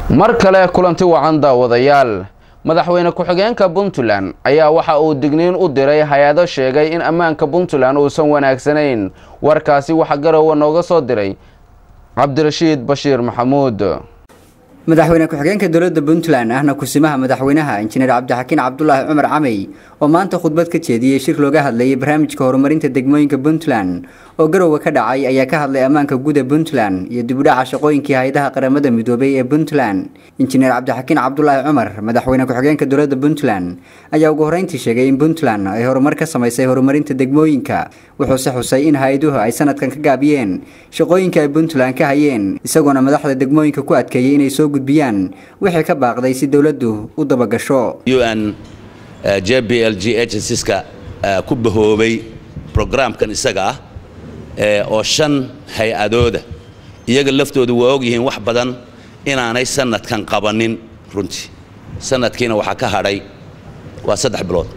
mar kale kulanti wacan daawadayaal madaxweyne ku-xigeenka puntland ayaa waxa uu digniin u diray hay-ado sheegay in ammaanka puntland uusan wanaagsanayn warkaasi waxaa garowe nooga soo diray cabdirashiid bashiir maxamuud madaxweyne ku-xigeenka dowladda puntland ahna kusimaha madaxweynaha injineer cabdixakiin cabdulaahi cumar camey oo maanta khudbad ka jeediyey shir looga hadlayay barnaamijka horumarinta degmooyinka puntland oo garowe ka dhacay ayaa ka hadlay ammaanka guud ee puntland iyo dibudhaca shaqooyinkii hay-adaha qaramada midoobay ee puntland injineer cabdixakiin cabdulaahi cumar madaxweyne ku-xigeenka dowladda puntland ayaa ugu horreyntii sheegay in puntland ay horumar ka samaysay horumarinta degmooyinka wuxuuse xusay in hay-aduhu ay sanadkan ka gaabiyeen shaqooyinka ay puntland ka hayeen isagoona madaxda degmooyinka ku adkeeyay inay soo gudbiyaan wixii ka baaqday si dowladdu u dabagasho un j b l g agencies-ka ku bahoobay brograamkan isaga ah oo shan hay-adooda iyaga laftooda waa ogyihiin wax badan inaanay sanadkan qabanin runtii sanadkiina waxaa ka hadhay waa saddex bilood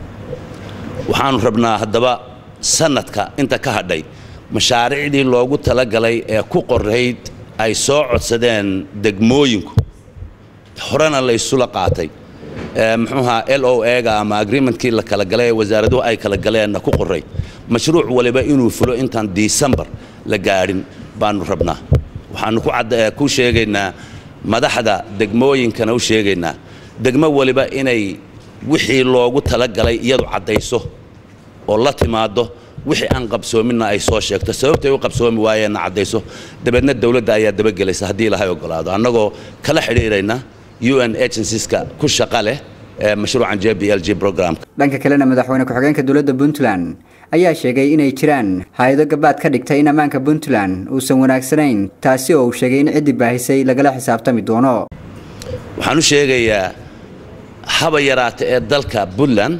waxaanu rabnaa haddaba sanadka inta ka hadhay mashaariicdii loogu talagalay ee ku qorayd ay soo codsadeen degmooyinku horena laysula qaatay muxuuha l o ega ama agreementkii la kala galay ee wasaaraduhu ay kala galeenna ku qoray mashruuc waliba inuu fulo intaan disembar la gaadhin baanu rabnaa waxaanu ku sheegaynaa madaxda degmooyinkana u sheegaynaa degmo waliba inay wixii loogu talagalay iyadu caddayso oo la timaado wixii aan qabsoominna ay soo sheegto sababtay u qabsoomi waayeenna caddayso dabeedna dowladda ayaa dabagelaysa haddii ilahay ogolaado annagoo kala xidhiirayna un agencies-ka ku shaqa leh ee mashruucan j b l g programka dhanka kalena madaxweyne ku-xigeenka dowladda puntland ayaa sheegay inay jiraan hay-ado gabaad ka dhigtay in ammaanka puntland uusan wanaagsanayn taasi oo uu sheegay in ciddii baahisay lagala xisaabtami doono waxaan u sheegayaa haba yaraata ee dalka puntland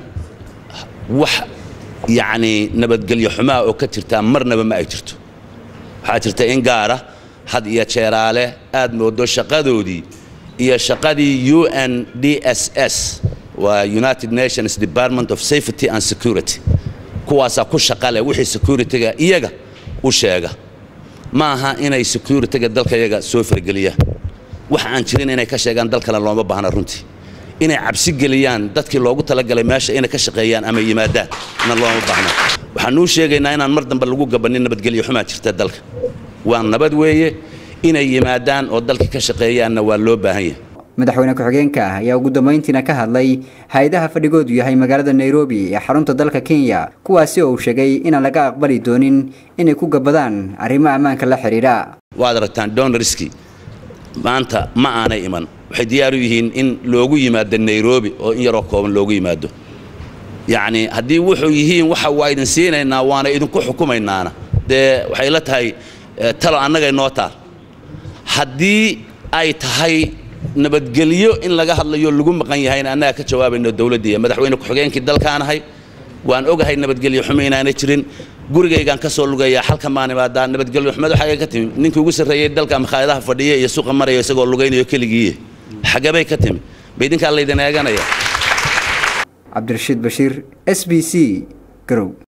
wax yacnii nabadgelyo xumaa oo ka jirtaa marnaba ma ay jirto waxaa jirta in gaara had iyo jeeraale aad moodo shaqadoodii iyo shaqadii u n d s s waa united nations department of safety and security kuwaasaa ku shaqa leh wixii securityga iyaga u sheega ma aha inay securityga dalkayaga soo fargeliyaan wax aan jirin inay ka sheegaan dal kale looma baahna runtii inay cabsi geliyaan dadkii loogu talagalay meesha inay ka shaqeeyaan ama yimaadaan na looma baahna waxaanuu sheegaynaa inaan mar dambe lagu gabanin nabadgelyo xumaa jirta dalka waa nabad weeye inay yimaadaan oo dalka ka shaqeeyaanna waa loo baahan yahay madaxweyne ku-xigeenka ayaa ugu dambayntiina ka hadlay hay-adaha fadhigoodu yahay magaalada nairobi ee xarunta dalka kenya kuwaasi oo uu sheegay inaan laga aqbali doonin inay ku gabadaan arrimo ammaanka la xidhiidha waad aragtaan donorski maanta ma aanay iman waxay diyaar u yihiin in loogu yimaado nairobi oo in yaroo kooban loogu yimaado yacni haddii wuxuu yihiin waxa waa idin siinaynaa waana idinku xukumaynaana dee waxay la tahay talo annagay noo taal haddii ay tahay nabadgelyo in laga hadlayo lagu maqan yahayna annaga ka jawaabayno dowladdiiya madaxweyne ku-xigeenkii dalkaanahay waan ogahay nabadgelyo xumo inaanay jirin gurigaygaan ka soo lugayaa halkan baan imaadaa nabadgelyo xumed waxaa ka timi ninkii ugu sarreeyey dalka makhaayadaha fadhiya iyo suuqa maraya isagoo lugaynayo keligiiye xagabay ka timi ba idinkaa laydin eeganaya cabdirashiid bashiir s b c garow